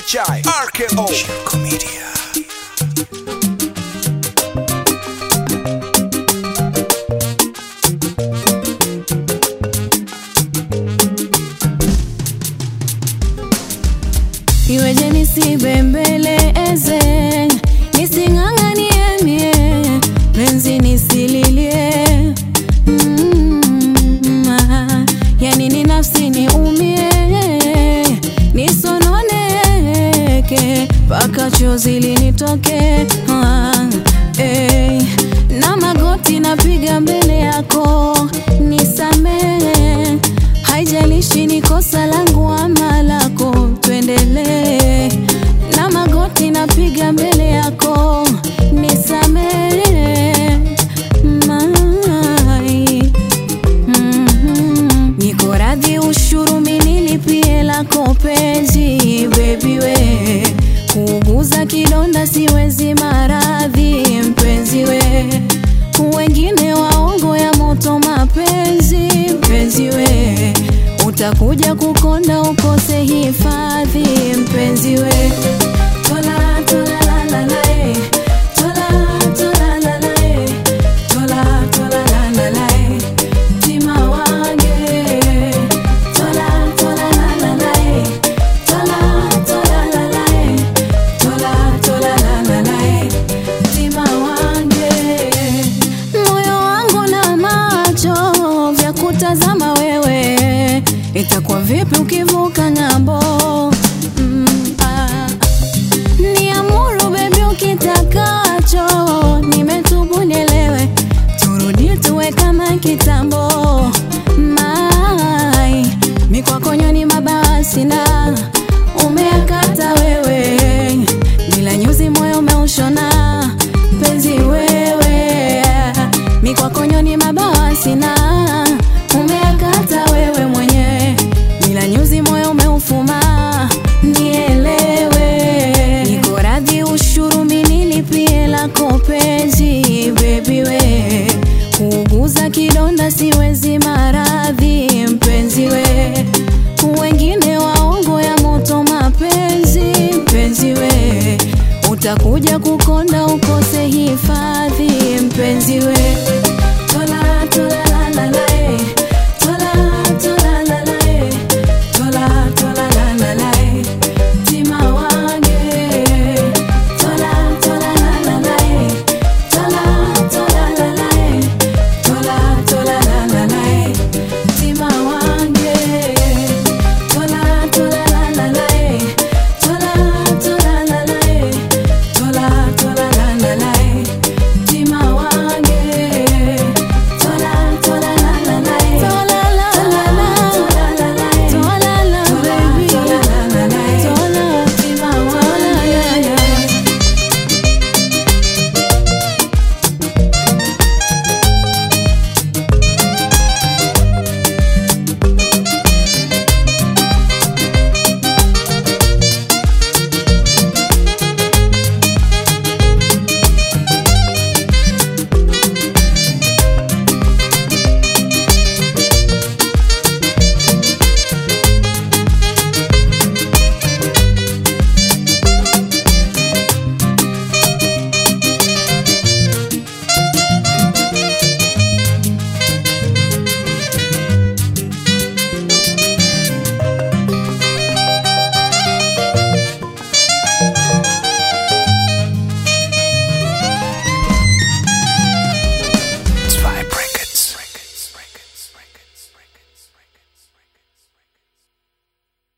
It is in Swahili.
HI RKO Shirko Media iweje nisibembeleze nising'ang'anie mie penzi nisililie mm, ah, yani ni nafsi niumie nisononeke mpaka chozi linitoke ah, eh, na magoti napiga mbele yako nisamehe haijalishi ni kosa langu ama lako tuendelee na magoti napiga mbele yako nisamehe mai Mhm. niko radhi ushuru minilipie lako penzi bebi we kuuguza kidonda siwezi maradhi mpenzi we wengine waongo ya moto mapenzi mpenzi we utakuja kukonda ukose hifadhi mpenzi we tola tola la la la eh. tola tola la la eh. tola tola la la la eh. tima wange tola tola la la la eh. tola tola la la eh. tola tola la la la eh. tima wange moyo wangu na macho vya kutazama wewe itakuwa vipi ukivuka ng'ambo mm, ah. niamuru bebi ukitakacho nimetubu nielewe turudi tuwe kama kitambo mai mikwakonyoni mabawa sina umeakata wewe bila nyuzi moyo umeushona penzi wewe mikwakonyoni mabawa sina umeakata wewe mwenyewe bila nyuzi moyo umeufuma nielewe niko radhi ushuru minilipie lako penzi bebi we kuuguza kidonda siwezi maradhi mpenzi we wengine waongo ya moto mapenzi mpenzi we utakuja kukonda ukose hifadhi mpenzi we